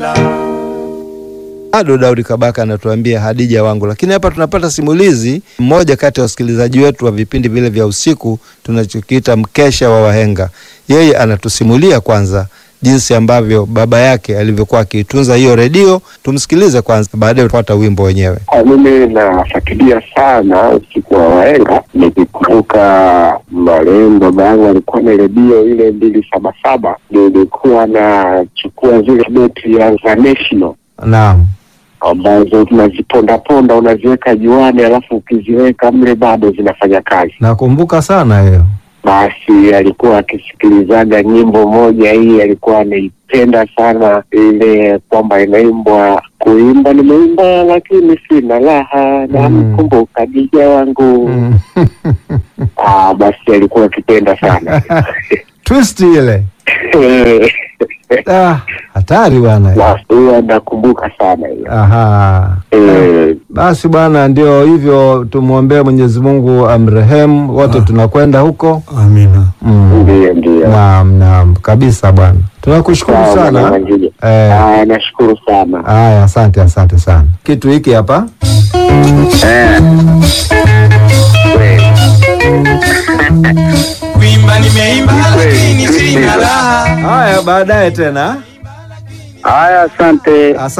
Bado Daudi Kabaka anatuambia Hadija wangu, lakini hapa tunapata simulizi. Mmoja kati ya wasikilizaji wetu wa vipindi vile vya usiku tunachokiita mkesha wa wahenga, yeye anatusimulia kwanza jinsi ambavyo baba yake alivyokuwa akiitunza hiyo redio. Tumsikilize kwanza, baadaye tupata wimbo wenyewe. Mimi nafuatilia sana usiku wa wahenga, nikikumbuka marehemu baba yangu alikuwa na redio ile mbili saba saba, nilikuwa nachukua zile beti ya za National Naam, ambazo tunazipondaponda unaziweka juani, alafu ukiziweka mle bado zinafanya kazi. nakumbuka sana hiyo. Basi alikuwa akisikilizaga nyimbo moja hii, alikuwa anaipenda sana ile kwamba inaimbwa kuimba nimeimba lakini sina raha, namkumbuka dija wangu. Mm. Ah, basi alikuwa akipenda sana Twist ile ah, hatari bwana. basi huyo nakumbuka sana hiyo. Aha. Eh, Basi bwana, ndio hivyo, tumwombee Mwenyezi Mungu amrehemu wote, tunakwenda huko. Amina. Mm. Ndiyo, ndiyo. Naam, naam kabisa bwana, tunakushukuru Sawa, Bwana sana. Mwangige. Eh, Ah, nashukuru sana. haya, asante, asante sana. Kitu hiki hapa Kuimba nimeimba lakini sina raha. haya, baadaye tena. Haya, asante. Asante.